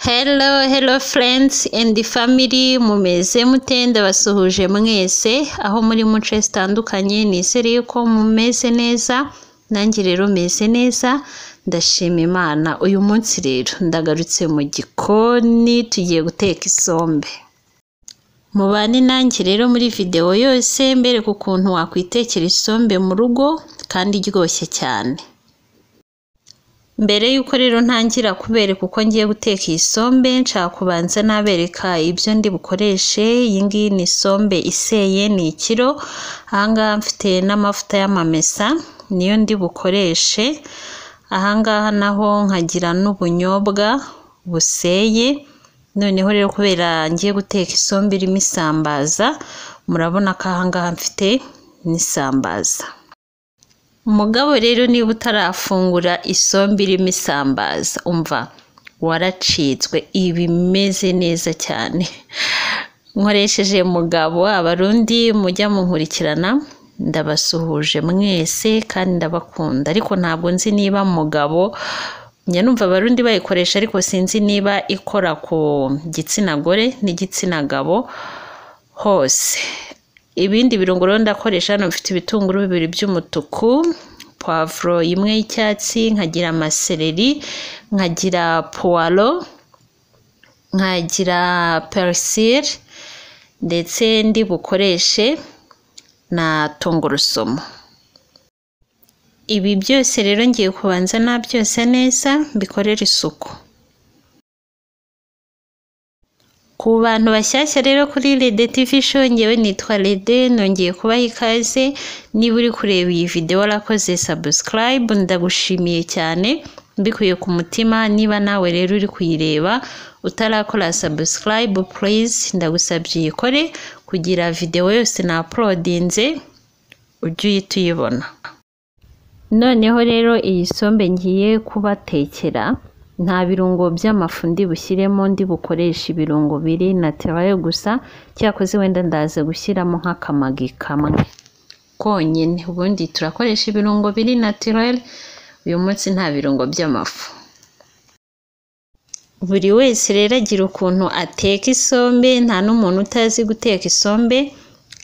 Hello, hello friends and family, mumeze mute ndabasuhuje mwese aho muri mu nce zitandukanye nizere yuko mumeze neza nanjye rero meze neza ndashima imana uyu munsi rero ndagarutse mu gikoni tugiye guteka isombe mubane nanjye rero muri videwo yose mbereka ukuntu wakwitekera isombe mu rugo kandi iryoshye cyane mbere y'uko rero ntangira kubereka uko ngiye guteka iyi sombe nshaka kubanza nabereka ibyo ndi bukoreshe iyi ngiyi ni isombe iseye ni ikiro ahangaha mfite n'amavuta y'amamesa niyo ndi bukoreshe ahangaha naho nkagira n'ubunyobwa buseye noneho rero kubera ngiye guteka isombe irimo isambaza murabona ko ahangaha mfite n'isambaza umugabo rero niba utarafungura isombe irimo isambaza umva waracitswe iba imeze neza cyane nkoresheje mugabo abarundi mujya munkurikirana ndabasuhuje mwese kandi ndabakunda ariko ntabwo nzi niba mugabo njya numva abarundi bayikoresha ariko sinzi niba ikora ku gitsina gore n'igitsina gabo hose ibindi birungo rero ndakoresha hano mfite ibitunguru bibiri by'umutuku puwavuro imwe y'icyatsi nkagira amasereri nkagira puwaro nkagira perisire ndetse ndi bukoreshe na tungurusumu ibi byose rero ngiye kubanza nabyose neza mbikorera isuku ku bantu bashyashya rero kuri rede tv show ngewe nitwa rede nongeye kubaha ikaze niba uri kureba iyi videwo warakoze sabusikarayibu ndagushimiye cyane mbikuye ku mutima niba nawe rero uri kuyireba utarakora sabusikarayibu purizi ndagusabye uyikore kugira videwo yose na apulodinze ujye uhita uyibona noneho rero iyi sombe ngiye kubatekera nta birungo by'amafu ndi bushyiremo ndi bukoresha ibirungo biri naterayo gusa cyakoze wenda ndaza gushyiramo nk'akamagi kamwe konyine ubundi turakoresha ibirungo biri natirere uyu munsi nta birungo by'amafu buri wese rero agira ukuntu ateka isombe nta n'umuntu utazi guteka isombe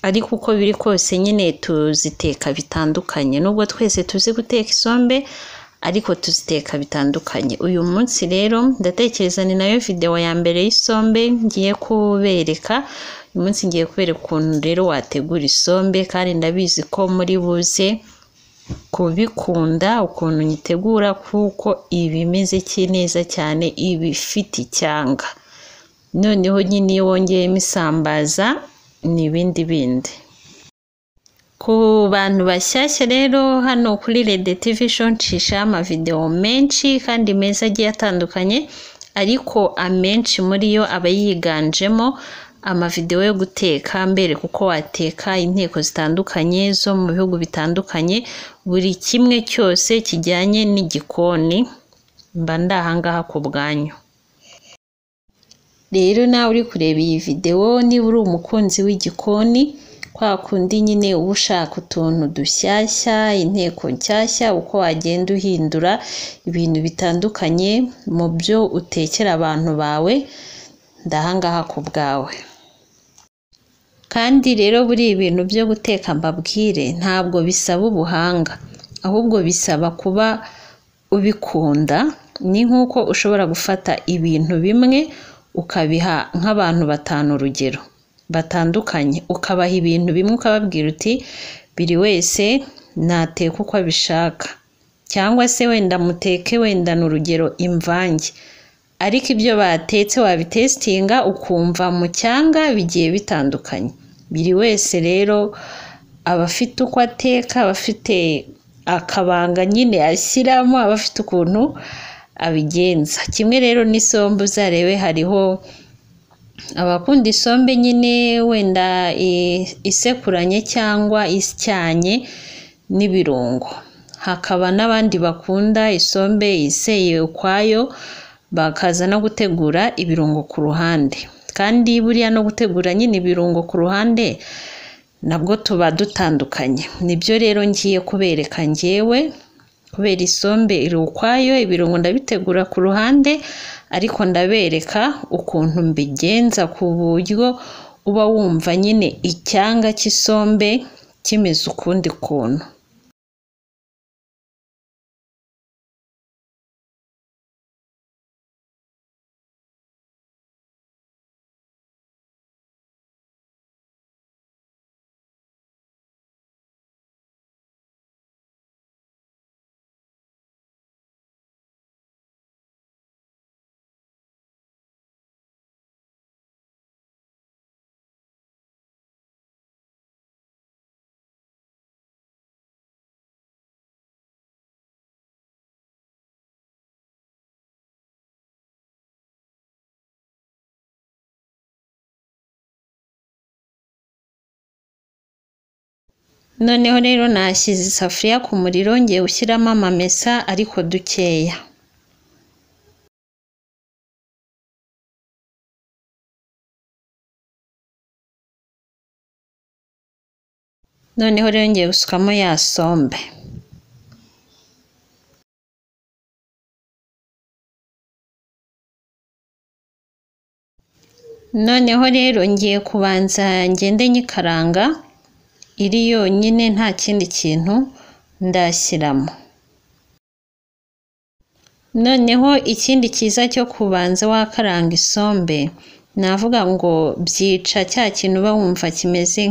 ariko uko biri kose nyine tuziteka bitandukanye nubwo twese tuzi guteka isombe ariko tuziteka bitandukanye uyu munsi rero ndatekereza ni nayo videwo ya mbere y'isombe ngiye kubereka uyu munsi ngiye kubereka ukuntu rero wategura isombe kandi ndabizi ko muri buze kubikunda ukuntu nyitegura kuko iba imeze neza cyane iba ifite icyanga noneho nyine iyo wongeyemo isambaza ni ibindi bindi ku bantu bashyashya rero hano kuri rede tivi show nshisha amavidewo menshi kandi meza agiye atandukanye ariko amenshi muri yo aba yiganjemo amavidewo yo guteka mbere kuko wateka inteko zitandukanye zo mu bihugu bitandukanye buri kimwe cyose kijyanye n'igikoni mba ndahangaha ku bwanyu rero nawe uri kureba iyi videwo niba uri umukunzi w'igikoni kwa kundi nyine uba ushaka utuntu dushyashya inteko nshyashya uko wagenda uhindura ibintu bitandukanye mu byo utekera abantu bawe ndahangaha ku bwawe kandi rero buri ibintu byo guteka mbabwire ntabwo bisaba ubuhanga ahubwo bisaba kuba ubikunda ni nk'uko ushobora gufata ibintu bimwe ukabiha nk'abantu batanu urugero batandukanye ukabaha ibintu bimwe ukababwira uti buri wese nateka uko abishaka cyangwa se wenda muteke wenda ni urugero imvange ariko ibyo batetse wabitesitinga ukumva mu cyanga bigiye bitandukanye buri wese rero aba afite uko ateka aba afite akabanga nyine ashyiramo aba afite ukuntu abigenza kimwe rero n'isombe uzarebe hariho abakunda isombe nyine wenda isekuranye cyangwa isyanye n'ibirungo hakaba n'abandi bakunda isombe iseye ukwayo bakaza no gutegura ibirungo ku ruhande kandi buriya no gutegura nyine ibirungo ku ruhande nabwo tuba dutandukanye nibyo rero ngiye kubereka ngewe kubera isombe iri ukwayo ibirungo ndabitegura ku ruhande ariko ndabereka ukuntu mbigenza ku buryo uba wumva nyine icyanga cy'isombe kimeze ukundi kuntu noneho rero nashyize isafuriya ku muriro ngiye gushyiramo amamesa ariko dukeya noneho rero ngiye gusukamo ya sombe noneho rero ngiye kubanza ngende nyikaranga iri yonyine nta kindi kintu ndashyiramo noneho ikindi cyiza cyo kubanza wakaranga isombe navuga ngo byica cya kintu uba wumva kimeze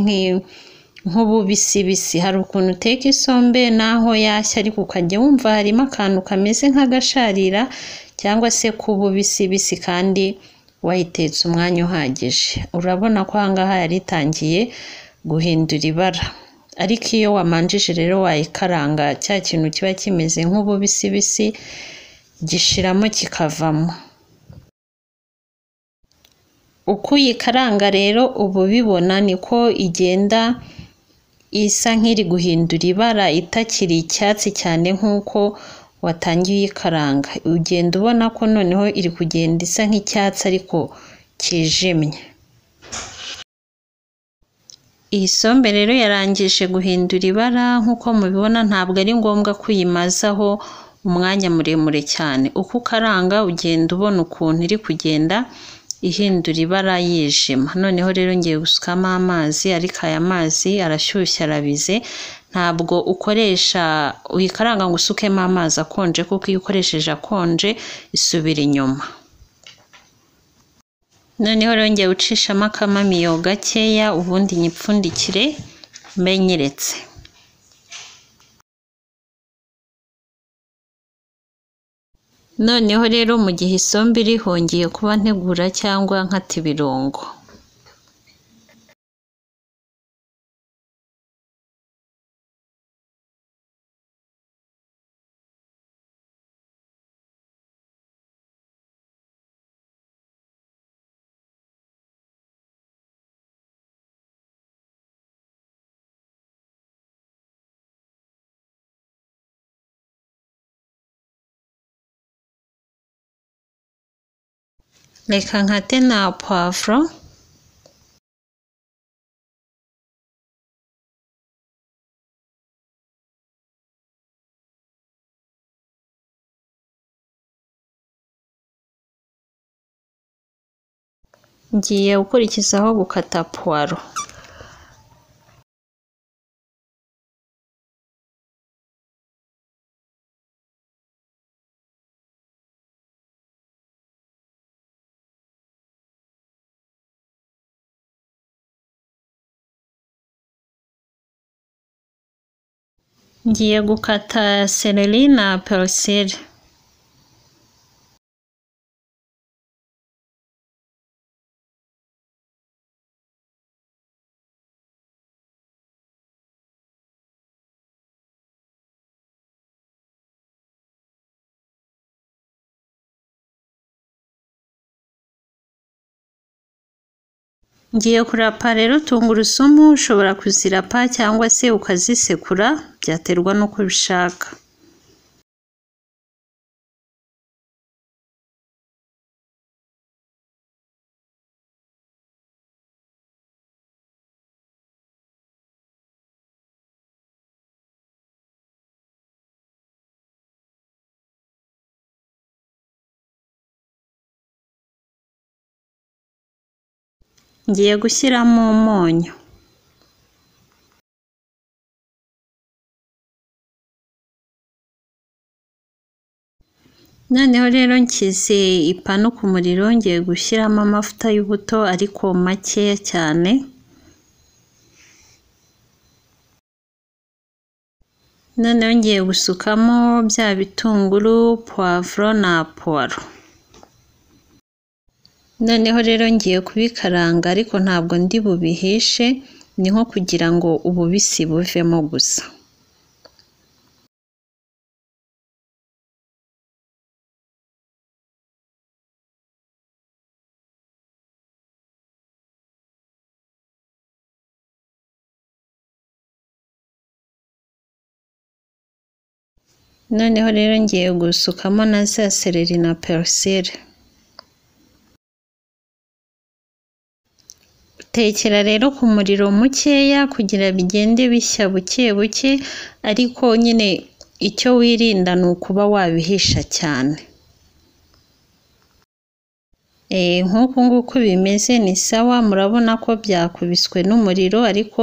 nk'ububisibisi hari ukuntu uteka isombe n'aho yashya ariko ukajya wumva harimo akantu kameze nk'agasharira cyangwa se k'ububisibisi kandi wayitetse umwanya uhagije urabona ko aha ngaha yaritangiye guhindura ibara ariko iyo wamanjije rero wayikaranga cya kintu kiba kimeze nk'ububisibisi gishiramo kikavamo uko uyikaranga rero uba ubibona niko igenda isa nk'iri guhindura ibara itakiri icyatsi cyane nk'uko watangiye uyikaranga ugenda ubona ko noneho iri kugenda isa nk'icyatsi ariko kijimye iyi sombe rero yarangije guhindura ibara nk'uko mubibona ntabwo ari ngombwa kuyimazaho umwanya muremure cyane uko ukaranga ugenda ubona ukuntu iri kugenda ihindura ibara yijima noneho rero ngiye gusukamo amazi ariko aya mazi arashyushye arabize ntabwo ukoresha uyikaranga ngo usukemo amazi akonje kuko iyo ukoresheje akonje isubira inyuma noneho rero ngiye gucishamo akamamiyo gakeya ubundi nyipfundikire mbenyeretse noneho rero mu gihe isombe irihongiye kuba ntegura cyangwa nkata ibirungo reka nkate na puwavuro ngiye gukurikizaho gukata puwaro ngiye gukata seleri na peruseri ngiye kurapa rero tungurusumu ushobora kuzirapa cyangwa se ukazisekura byaterwa n'uko ubishaka ngiye gushyiramo umunyu noneho rero nshyize ipanu ku muriro ngiye gushyiramo amavuta y'ubuto ariko makeya cyane noneho ngiye gusukamo bya bitunguru puwavuro na puwaro noneho rero ngiye kubikaranga ariko ntabwo ndi bubihishe ni nko kugira ngo ububisi buvemo gusa noneho rero ngiye gusukamo na za sereri na perusile tekera rero ku muriro mukeya kugira bigende bishya buke buke ariko nyine icyo wirinda ni ukuba wabihisha cyane Eh, nk'uku nguku bimeze ni sawa murabona ko byakubiswe n'umuriro ariko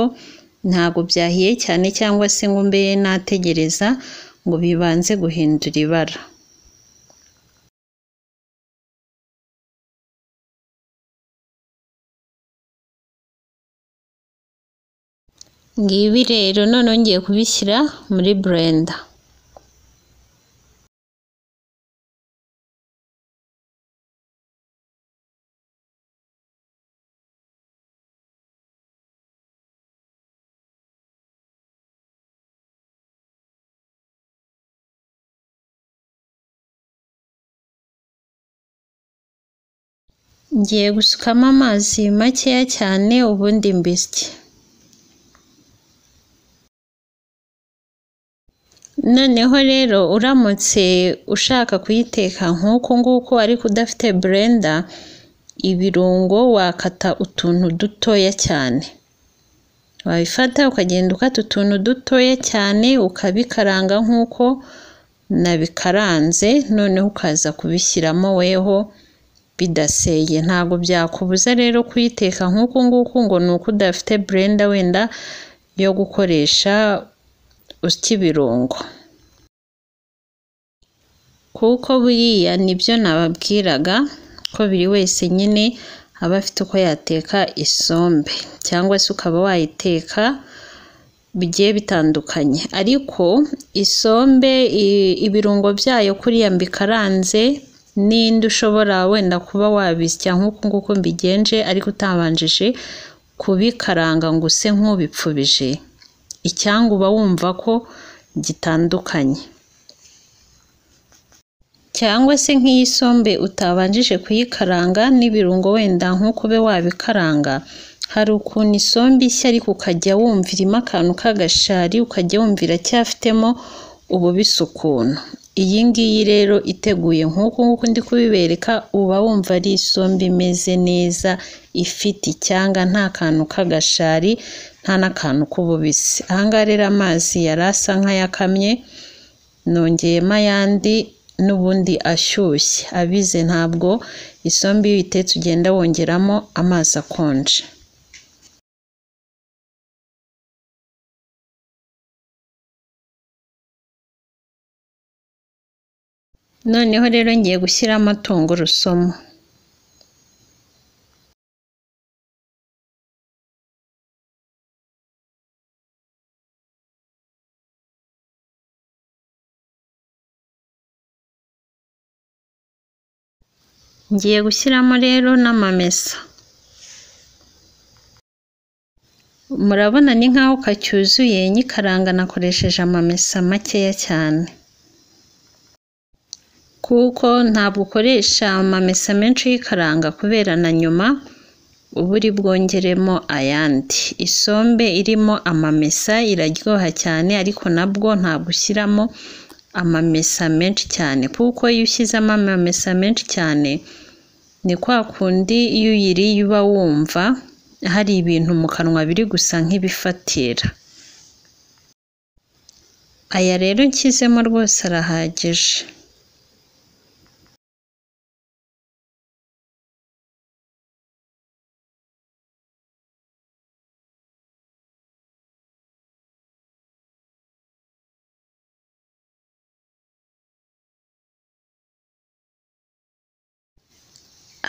ntabwo byahiye cyane cyangwa se ngo mbe nategereza ngo bibanze guhindura ibara ngibi rero noneho ngiye kubishyira muri burenda ngiye gusukamo amazi makeya cyane ubundi mbisye noneho rero uramutse ushaka kuyiteka nk'uku nguku ariko udafite burenda ibirungo wakata utuntu dutoya cyane wabifata ukagenda ukata utuntu dutoya cyane ukabikaranga nk'uko nabikaranze noneho ukaza kubishyiramo weho bidaseye ntabwo byakubuza rero kuyiteka nk'uku nguku ngo ni uko udafite burenda wenda yo gukoresha usya ibirungo kuko buriya nibyo nababwiraga ko buri wese nyine aba afite uko yateka isombe cyangwa se ukaba wayiteka bigiye bitandukanye ariko isombe ibirungo byayo kuriya mbikaranze n'indi ushobora wenda kuba wabisya nk'uku nguku mbigenje ariko utabanjije kubikaranga ngo use nk'ubipfubije icyanga uba wumva ko gitandukanye cyangwa se nk'iyi sombe utabanjije kuyikaranga n'ibirungo wenda nk'uko ube wabikaranga hari ukuntu isombe ishya ariko ukajya wumva irimo akantu k'agashari ukajya wumva iracyafitemo ububisi ukuntu iyi ngiyi rero iteguye nk'uku nguku ndi kubibereka uba wumva ari isombe imeze neza ifite icyanga nta kantu k'agashari nta n'akantu k'ububisi ahangaha rero amazi yari asa nk'ayakamye nongeyemo ayandi n'ubundi ashyushye abize ntabwo isombe iyo uyitetse ugenda wongeramo amazi akonje noneho rero ngiye gushyiramo tungurusumu ngiye gushyiramo rero n'amamesa murabona ni nkaho kacyuzuye nyikaranga nakoresheje amamesa makeya cyane kuko ntabwo ukoresha amamesa menshi y'ikaranga kubera na nyuma uba uri bwongeremo ayandi isombe irimo amamesa iraryoha cyane ariko nabwo ntabwo ushyiramo amamesa menshi cyane kuko iyo ushyizemo amamesa menshi cyane ni kwa kundi iyo uyiriye uba wumva hari ibintu mu kanwa biri gusa nk'ibifatira aya rero nshyizemo rwose arahagije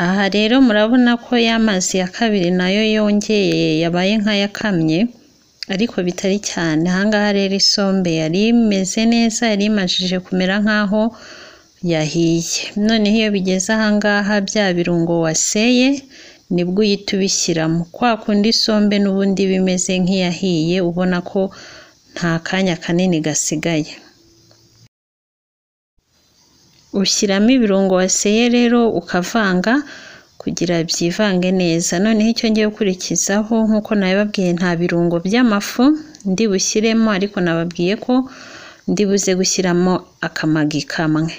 aha rero murabona ko ya mazi ya kabiri nayo yongeye yabaye nk'ayakamye ariko bitari cyane aha ngaha rero isombe yari imeze neza yari imajije kumera nk'aho yahiye noneho iyo bigeze aha ngaha bya birungo waseye nibwo uhita ubishyiramo kwa kundi isombe n'ubundi iba imeze nk'iyahiye ubona ko nta kanya kanini gasigaye ushyiramo ibirungo waseye rero ukavanga kugira byivange neza noneho icyo ngiye gukurikizaho nk'uko nabibabwiye nta birungo by'amafu ndi bushyiremo ariko nababwiye ko ndi buze gushyiramo akamagi kamwe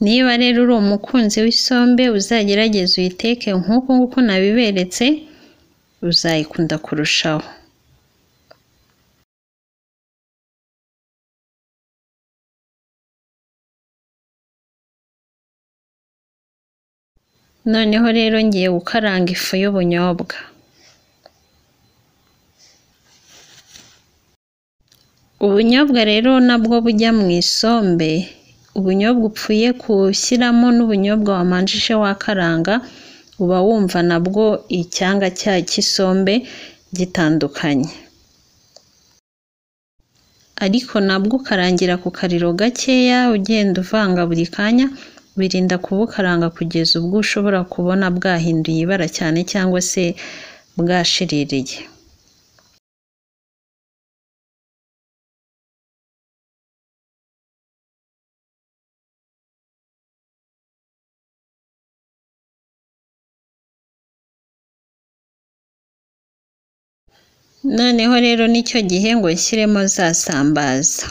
niba rero uri umukunzi w'isombe uzagerageza uyiteke nk'uko nguko nabiberetse uzayikunda kurushaho noneho rero ngiye gukaranga ifu y'ubunyobwa ubunyobwa rero nabwo bujya mu isombe ubunyobwa upfuye gushyiramo n'ubunyobwa wamanjije wakaranga uba wumva nabwo icyanga cyayo cy'isombe gitandukanye ariko nabwo ukarangira ku kariro gakeya ugenda uvanga buri kanya birinda kubukaranga kugeza ubwo ushobora kubona bwahinduye ibara cyane cyangwa se bwashiririye noneho rero nicyo gihe ngo nshyiremo za sambaza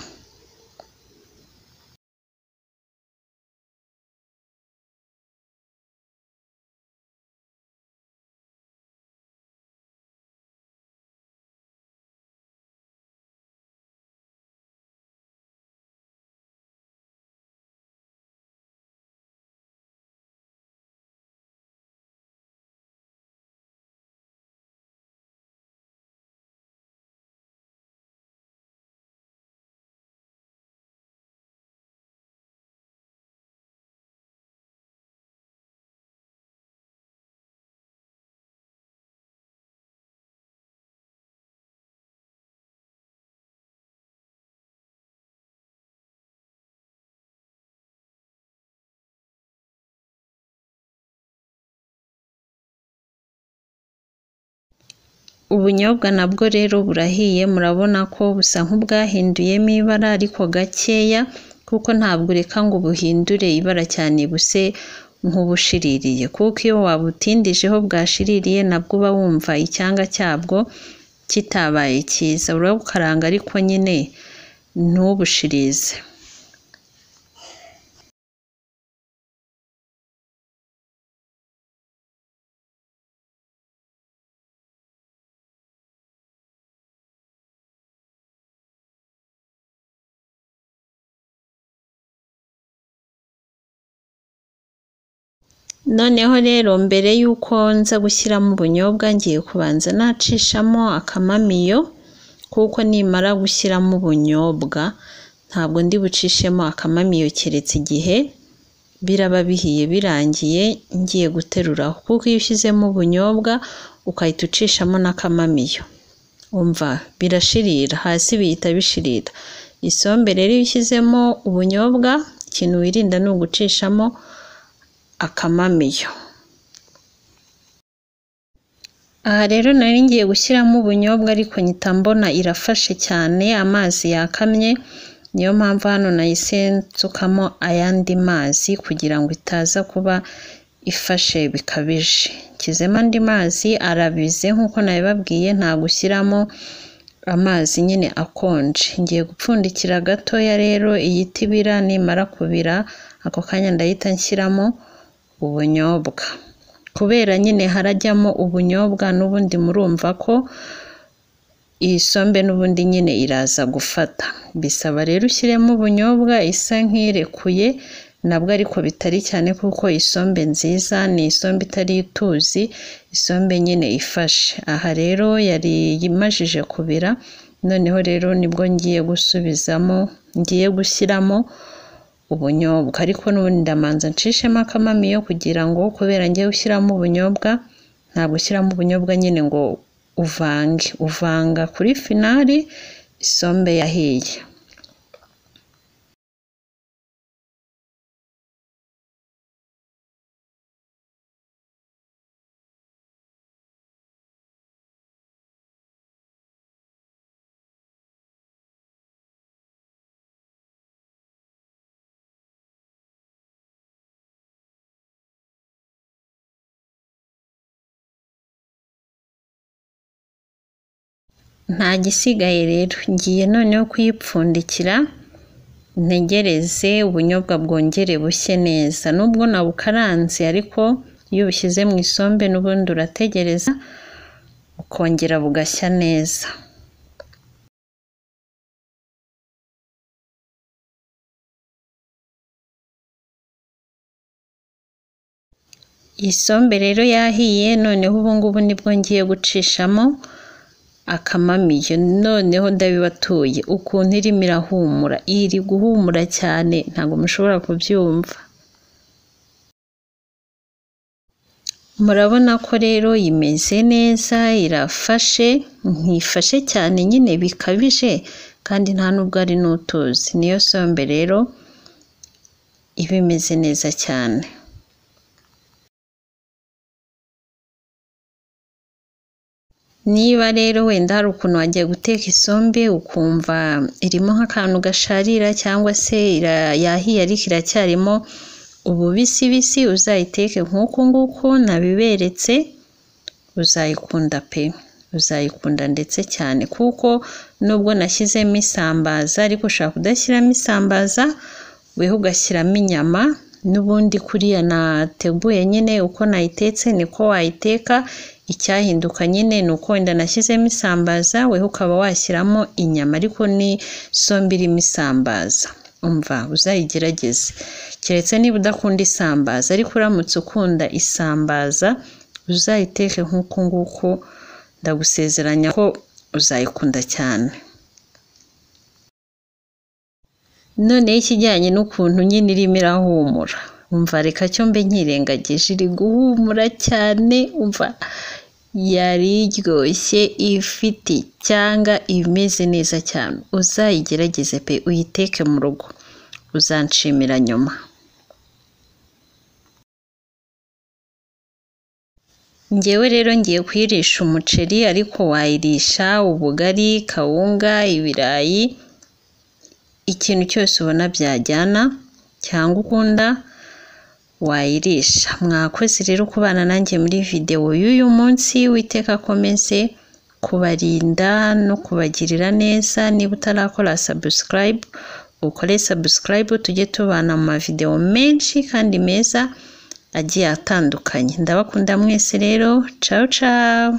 ubunyobwa nabwo rero burahiye murabona ko busa nk'ubwahinduyemo ibara ariko gakeya kuko ntabwo ureka ngo buhindure ibara cyane buse nk'ubushiririye kuko iyo wabutindijeho bwashiririye nabwo uba wumva icyanga cyabwo kitabaye cyiza urabukaranga ariko nyine ntubushirize noneho rero mbere y'uko nza gushyiramo ubunyobwa ngiye kubanza nacishamo akamamiyo kuko nimara gushyiramo ubunyobwa ntabwo ndi bucishemo akamamiyo keretse igihe biraba bihiye birangiye ngiye guteruraho kuko iyo ushyizemo ubunyobwa ukahita ucishamo n'akamamiyo umva birashirira hasi bihita bishirira isombe rero iyo ushyizemo ubunyobwa ikintu wirinda ni ugucishamo akamamiyo aha rero nari ngiye gushyiramo ubunyobwa ariko nyita mbona irafashe cyane amazi yakamye niyo mpamvu hano nahise nsukamo ayandi mazi kugira ngo itaza kuba ifashe bikabije kizemo andi mazi arabize nk'uko nabibabwiye nta gushyiramo amazi nyine akonje ngiye gupfundikira gatoya rero iyita ibira nimara kubira ako kanya ndahita nshyiramo ubunyobwa kubera nyine harajyamo ubunyobwa n'ubundi murumva ko iyi sombe n'ubundi nyine iraza gufata bisaba rero ushyiremo ubunyobwa isa nk'irekuye nabwo ariko bitari cyane kuko isombe nziza ni isombe itari ituzi isombe nyine ifashe aha rero yari imajije kubira noneho rero nibwo ngiye gusubizamo ngiye gushyiramo ubunyobwa ariko n'ubundi ndamanza nshishemo akamamiyo kugira ngo kubera njyewe ushyiramo ubunyobwa ntabwo ushyiramo ubunyobwa nyine ngo uvange uvanga kuri finari isombe yahiye nta gisigaye rero ngiye noneho kuyipfundikira ntegereze ubunyobwa bwongere bushye neza nubwo nabukaranze ariko iyo ubushyize mu isombe n'ubundi urategereza bukongera bugashya neza isombe rero yahiye noneho ubungubu nibwo ngiye gucishamo akamamiyo noneho ndabibatuye ukuntu irimo irahumura iri guhumura cyane ntabwo mushobora kubyumva murabona ko rero imeze neza irafashe nkifashe cyane nyine bikabije kandi nta nubwo ari n'utuzi niyo sombe rero iba imeze neza cyane niba rero wenda hari ukuntu wagiye guteka isombe ukumva irimo nk'akantu gasharira cyangwa se yahiye ariko iracyarimo ububisibisi uzayiteke nk'uku nguku nabiberetse uzayikunda pe uzayikunda ndetse cyane kuko nubwo nashyizemo isambaza ariko ushobora kudashyiramo isambaza weho ugashyiramo inyama n'ubundi kuriya nateguye nyine uko nayitetse niko wayiteka icyahinduka nyine ni uko wenda nashyizemo isambaza weho ukaba washyiramo inyama ariko ni sombi irimo isambaza umva uzayigerageze keretse niba udakunda isambaza ariko uramutse ukunda isambaza uzayiteke nk'uku nguku ndagusezeranya ko uzayikunda cyane noneho ikijyanye n'ukuntu nyine irimo irahumura umva reka cyo mbe nkirengagije iri guhumura cyane umva yari iryoshye ifite cyangwa imeze neza cyane uzayigerageze pe uyiteke mu rugo uzanshimira nyuma ngewe rero ngiye kuyirisha umuceri ariko wayirisha ubugari kawunga ibirayi ikintu cyose ubona byajyana cyangwa ukunda wayirisha mwakoze rero kubana nanjye muri videwo y'uyu munsi witeka akomeze kubarinda no kubagirira neza niba utarakora sabusikarayibu ukore sabusikarayibu tujye tubana mu mavidewo menshi kandi meza agiye atandukanye ndabakunda mwese rero cawu cawu